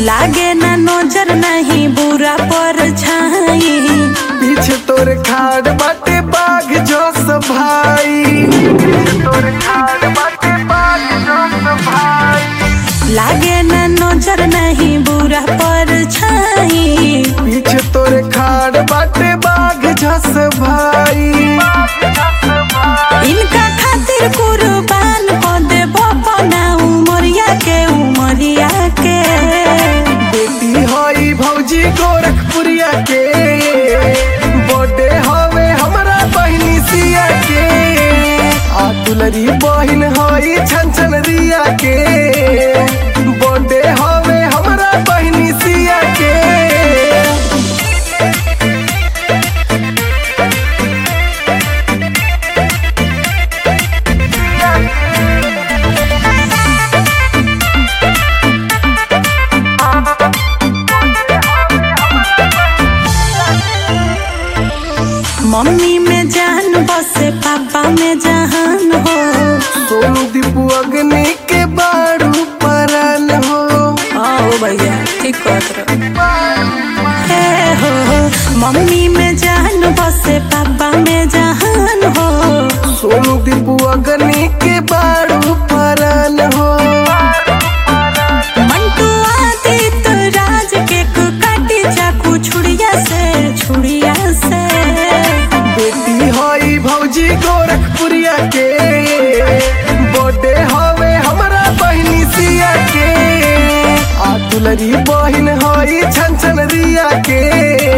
लागे ना नजर नहीं बुरा पर छाई पीछे तोरे खाड़ बाटे बाघ जोस भाई पीछे तोरे खाड़ बाटे बाघ जोस भाई लागे ना नजर नहीं बुरा पर छाई पीछे तोरे खाड़ बाटे बाघ जोस भाई इनका खातिर कुर्बान को दे बपना उमरिया के उमरिया के बेटी हई भौजी गोरखपुरिया के बर्थडे हवे हमरा बहिनी सिया के आ दुलरी बहिन हई छन छन रिया के बर्थडे हवे हमरा बहिनी सिया के मम्मी में जान बसे पापा में जहान हो सोनू दीपू अग्नि के बारू परन हो आओ भैया ठीक कहत हे हो मम्मी में जान बसे पापा में जहान हो सोनू दीपू अग्नि के बारू परन हो मंटू आदित्य राज के काटी चाकू छुड़िया से छुड़िया से बेटी हई भौजी गोरखपुरिया के बर्थडे हवे हमरा बहिनी सिया के आ दुलरी बहिन हई छन छन रिया के